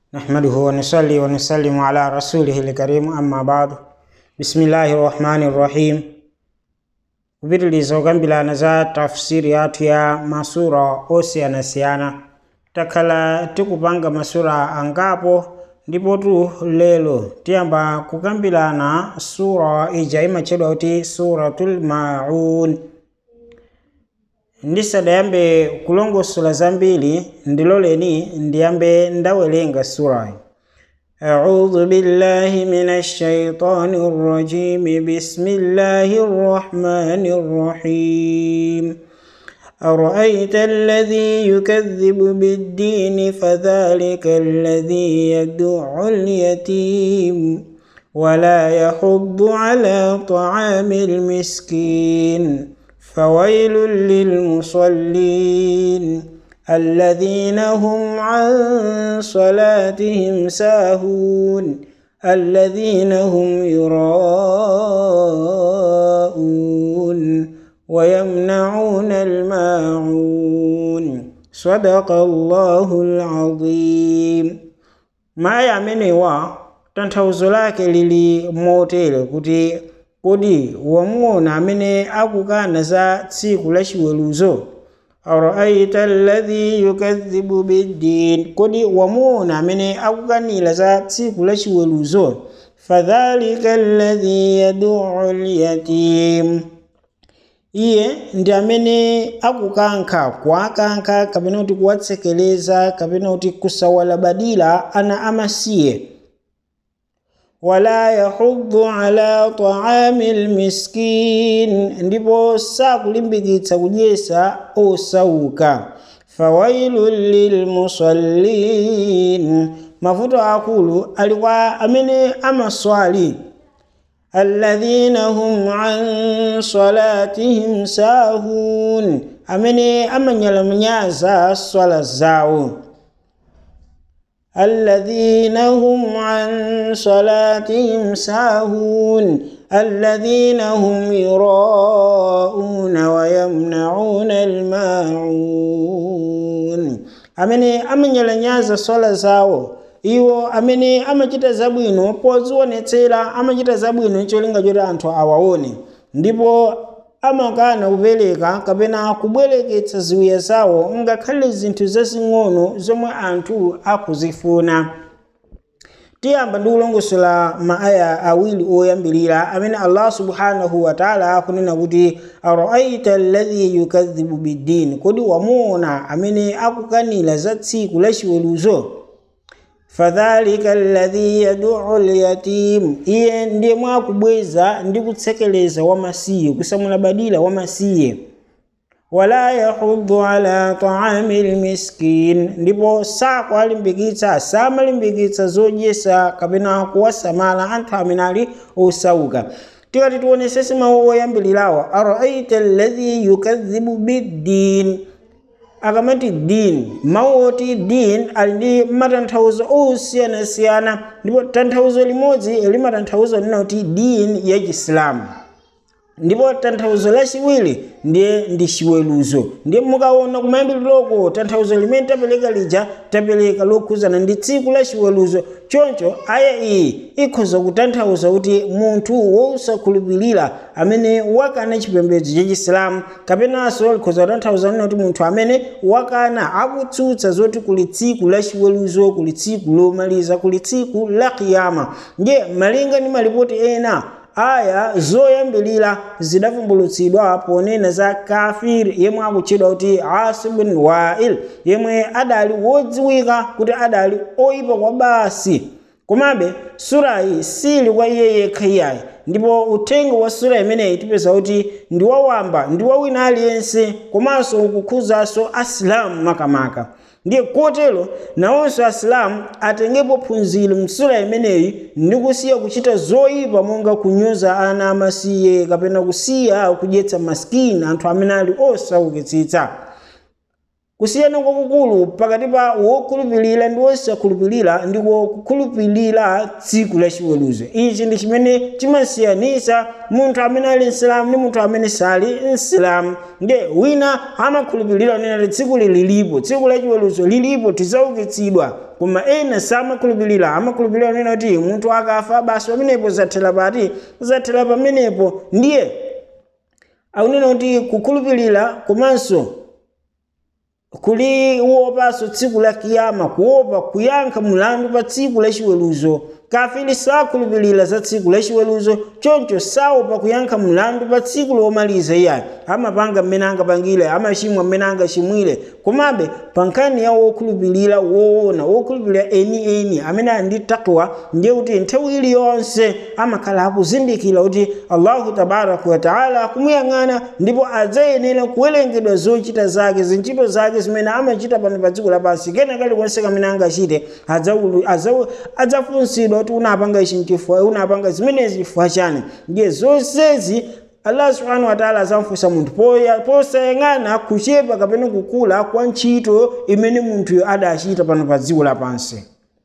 نحمده ونصلي ونسلم على رسوله الكريم أما بعد بسم الله الرحمن الرحيم kupitiliza kukambirana za tafsiri yathu ya masura osiyanasiyana takhala tikupanga masura angapo ndipotu lero tiyamba kukambirana sura ija imatchedwa kuti suratul maun ndisadayambe kulongosola zambiri ndiloleni ndiyambe ndawerenga surayi أعوذ بالله من الشيطان الرجيم بسم الله الرحمن الرحيم أرأيت الذي يكذب بالدين فذلك الذي يدع اليتيم ولا يحض على طعام المسكين فويل للمصلين الذين هم عن صلاتهم ساهون الذين هم يراءون ويمنعون الماعون صدق الله العظيم ما yamenewa tanthauzo lake lili motere kuti kodi wamuona amene akukana za tsiku la chiweruzo araita alladhi yukadhibu biddin kodi wamuona amene akukanira za tsiku la chiweruzo fadhalika alladhi yaduu lyatim iye ndi amene akukankha kuwakankha kapena kuti kuwatsekeleza kapena kuti kusawalabadira ana amasiye wala yahuddu ala taami lmiskin ndipo sakulimbikitsa kudyesa osauka fawailun lilmusallin mavuto akulu ali kwa amene amaswali alladhina hum an salatihim sahun amene amanyalanyaza swala zawo الذين هم عن صلاتهم ساهون الذين هم يراءون ويمنعون الماعون amene amanyalanyaza swala zawo iwo amene amachita zabwino pozionetsera amachita zabwino cholinga choti anthu awaone ndipo amakana kupereka kapena kubwereketsa ziwiya zawo ngakhale zinthu zazing'ono zomwe anthu akuzifuna tiyamba ndi kulongosola maaya awiri oyambirira amene allah subhanahu wataala akunena kuti araaita alladhi yukadhibu biddin kodi wamuona amene akukanira za tsiku la chiweruzo fadhalika alladhi yaduu lyatim iye ndiye mwakubweza ndi kutsekeleza wamasiye kusamulabadira wamasiye wala yahuddu ala taami lmiskin ndipo sakuwalimbikitsa samalimbikitsa zodyesa kapena kuwasamala anthu amene ali osauka tikati tionesese mawu oyambirirawo araaita alladhi yukadhibu biddin akamati din mawu oti din ali ndi matanthauzo osiyanasiyana ndipo tanthauzo limodzi limatanthauza nena kuti din ya chisilamu ndipo tanthauzo lachiwiri ndiye ndi chiweruzo ndiye mukaona kumayambiriroko tanthauzo limene tapereka lija tapereka lokhuzana ndi tsiku la chiweruzo choncho aya iyi ikhoza kutanthauza kuti munthu wosakhulupirira amene wakana chipembedzo cha chisilamu kapenanso likhoza kutanthauza nena kuti munthu amene wakana akutsutsa zoti kuli tsiku la chiweruzo kuli tsiku lomaliza kuli tsiku la kiyama ndiye malinga ndi malipoti ena aya zoyambirira zidavumbulutsidwa ponena za kafiri yemwe akutchedwa kuti asi bin wail yemwe adali wodziwika kuti adali oyipa kwa basi komabe surayi sili kwa iye yekha iyayi ndipo uthenga wa sura imeneyi tipeza kuti ndi wawamba ndi wawina aliyense komanso ukukhuzanso asilamu makamaka ndiye kotero nawonso asilamu atengepo phunziro msura imeneyi ndi kusiya kuchita zoyipa monga kunyoza ana amasiye kapena kusiya kudyetsa masikini anthu amene ali osaukitsitsa kusiyana kwakukulu pakati pa wokhulupirira ndi wosakhulupirira ndiko kukhulupirira tsiku la chiweruzo ichi ndi chimene chimasiyanisa munthu amene ali msilamu ndi munthu amene sali msilamu nde wina amakhulupirira nena kuti tsiku lilipo tsiku la chiweruzo lilipo tidzaukitsidwa koma ena samakhulupirira amakhulupirira nena kuti munthu akafa basi pamenepo zathera pati zathera pamenepo ndiye akunena kuti kukhulupirira komanso kuli uopanso tsiku la kiyama kuopa kuyankha mulandu pa tsiku la chiweruzo kafiri sakhulupirira za tsiku la chiweruzo choncho saopa kuyankha mulandu pa tsiku lomaliza iyayo amapanga mmene angapangire amachimwa mmene angachimwire komabe pa nkhani ya wokhulupirira woona wokhulupirira enieni amene ali ndi takwa ndiye kuti nthawi iliyonse amakhala akuzindikira kuti allahu tabaraka wataala akumuyang'ana ndipo adzayenera kuwerengedwa zochita zake zintchito zake zimene amachita pano pa dziko lapansi kena kalikonse kamene angachite adzafunsidwa kuti unapanga ichi nchifukwa unapanga zimenezi chifukwa chani ndiye zonsezi allah subhanahu wataala azamfunsa munthu posayang'ana kuchepa kapena kukula kwa ntchito imene munthuyo adachita pano pa dziko lapansi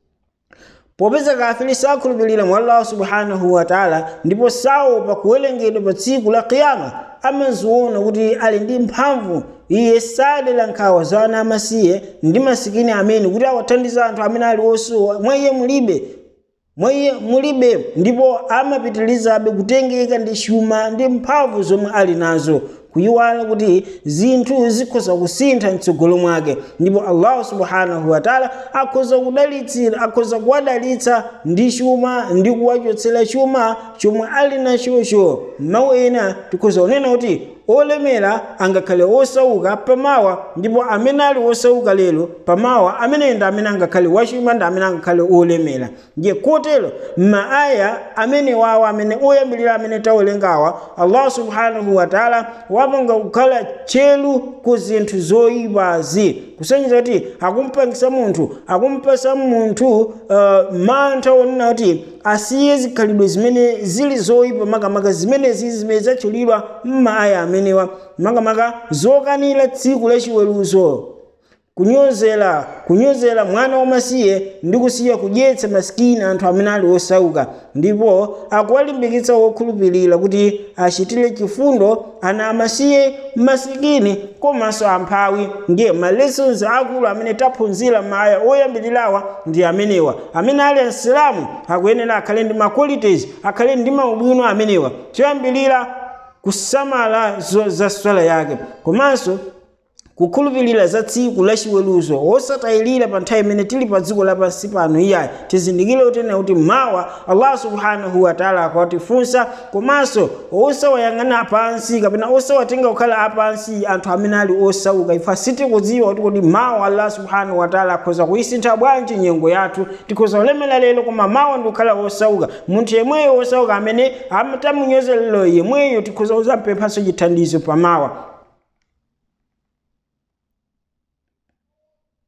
popeza kafiri sakhulupirira mwa allahu subhanahu wataala ndipo saopa kuwerengedwa pa tsiku la kiyama amaziona kuti ali ndi mphamvu iye sadera nkhawa za ana amasiye ndi masikini amene kuti awathandiza anthu amene ali osowa mwa iye mulibe mwa iye mulibe ndipo amapitirizabe kutengeka ndi chuma ndi mphamvu zomwe ali nazo kuyiwala kuti zinthu zikhoza kusintha mtsogolo mwake ndipo allahu subhanahu wataala akhoza kudalitsira akhoza kuwadalitsa ndi chuma ndi kuwachotsera chuma chomwe ali nachocho mawu ena tikhoza kunena kuti olemera angakhale osauka pamawa ndipo amene ali osauka lero pamawa ameneyo ndi amene angakhale wachuma ndi amene angakhale olemera ndiye kotero maaya amene wawa amene oyambirira amene tawerengawa allah subhanahu wataala wapanga kukhala tcheru ku zinthu zoyipazi kusonyeza kuti akumpangisa munthu akumpasa munthu uh, mantha onena kuti asiye zikhalidwe zimene zili zoyipa makamaka zimenezi zimene zatchulidwa m'maaya amenewa makamaka zokanira tsiku la chiweruzo kunyozera kunyozera mwana wamasiye ndi kusiya kudyetsa masikini anthu amene ali osauka ndipo akuwalimbikitsa wokhulupirira kuti achitire chifundo ana amasiye masikini komanso amphawi ndiye ma lessons akulu amene taphunzira m'maaya oyambirirawa ndi amenewa amene ali asilamu akuyenera akhale ndi ma qualities akhale ndi maubwino amenewa choyambirira kusamala za swala yake komanso kukhulupirira za tsiku la chiweruzo osatayirira pa nthawi imene tili pa dziko lapansi pano iyayi tizindikire utena kuti mawa allah subhanahu wataala akawatifunsa komanso osawayang'ana pansi kapena osawatenga kukhala apansi anthu amene ali osauka ife sitikudziwa kuti kodi mawa allah subhanahu wataala akhoza kuyisintha bwanji nyengo yathu tikhoza kulemera lero koma mawa ndi kukhala osauka munthu yemweyo osauka amene tamunyozerero yemweyo tikhoza kuzampemphanso chithandizo pa mawa